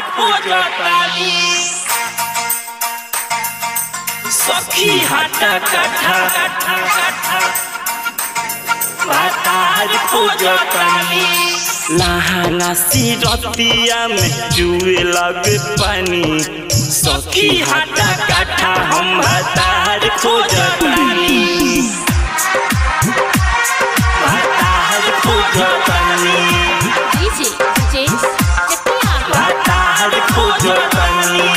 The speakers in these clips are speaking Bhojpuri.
खोजतानी सखी हाटा काठा काठा काठा भातार खोजतानी लहाना सी रतिया में जुए लगे पानी सखी हाटा काठा हम भातार खोजतानी भातार खोजतानी डीजे जेम्स चकिया भातार खोजतानी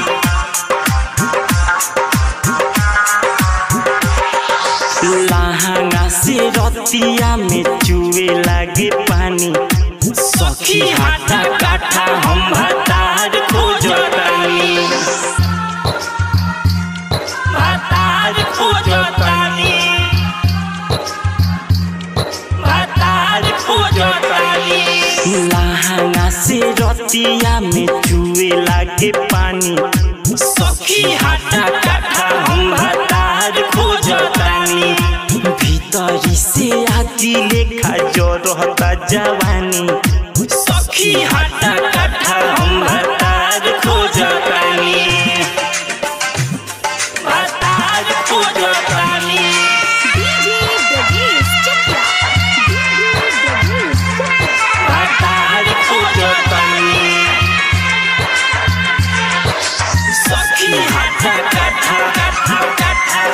लहाना सी रतिया में जुए लगे पानी सखी हाटा काठा हम भातार खोजतानी भातार खोजतानी भातार खोजतानी लहाना से रतिया में जुए लागे पानी सखी हाटा काठा हम भातार खोजतानी भीतरी से आती लेखा जो रहता जवानी सखी हाटा काठा हम भातार खोजतानी भातार खोजतानी डीजे डगेस चकिया डीजे डगेस चकिया भातार खोजतानी सखी हाटा काठा काठा काठा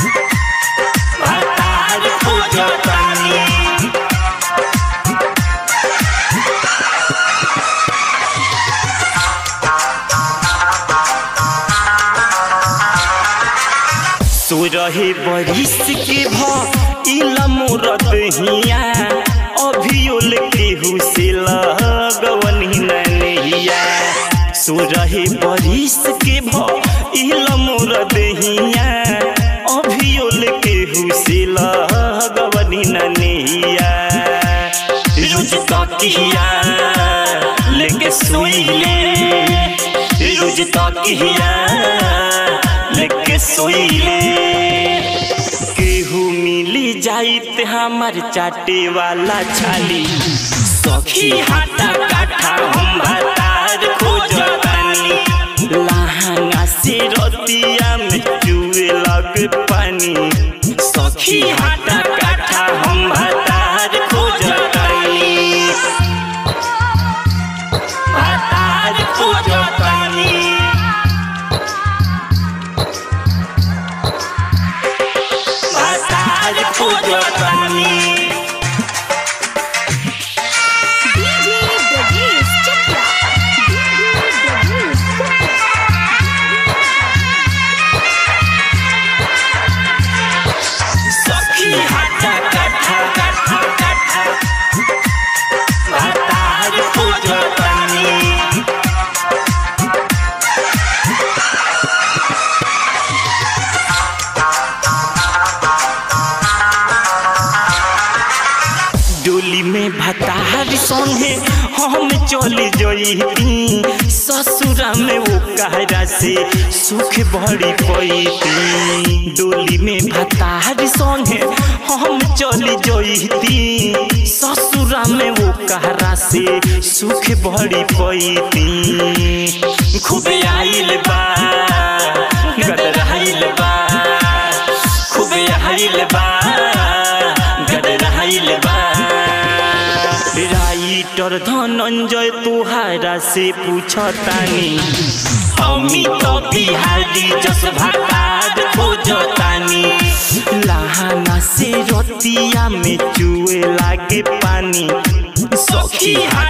भातार खोजतानी सो रहे बरिस के भइल मोरत हिया अभियोल केहू से लगवन नहिया सो रहे बरिस के भइल मोरत हिया अभियोल केहू से लगवन नहिया रुज तकिया लेके सोइले रुज तकिया लेके सोइले केहू मिली जाइत हमार चाटे वाला छाली सखी हाटा काठा हम भातार खोजतानी लहंगा से रतिया में चुए लग पानी सखी हाटा काठा हम भातार खोजतानी भातार खोजतानी भातार खोजतानी डीजे डगेस चकिया डीजे डगेस सखी हाटा काठा काठा काठा भातार खोजतानी डोली में भतार संगे हम चली जईती ससुरा में वो कहरा से सुख बड़ी पैती डोली में भतार संगे हम चली जईती ससुरा में वो कहरा से सुख बड़ी पैती खूबे आइल बा गदराइल बा खूबे आइल बा गदराइल बा राइटर धनंजय तुहारा से पूछतानी अमित बिहारी जस भातार खोजतानी लहाना से रतिया में चुए लागे पानी सखी हाटा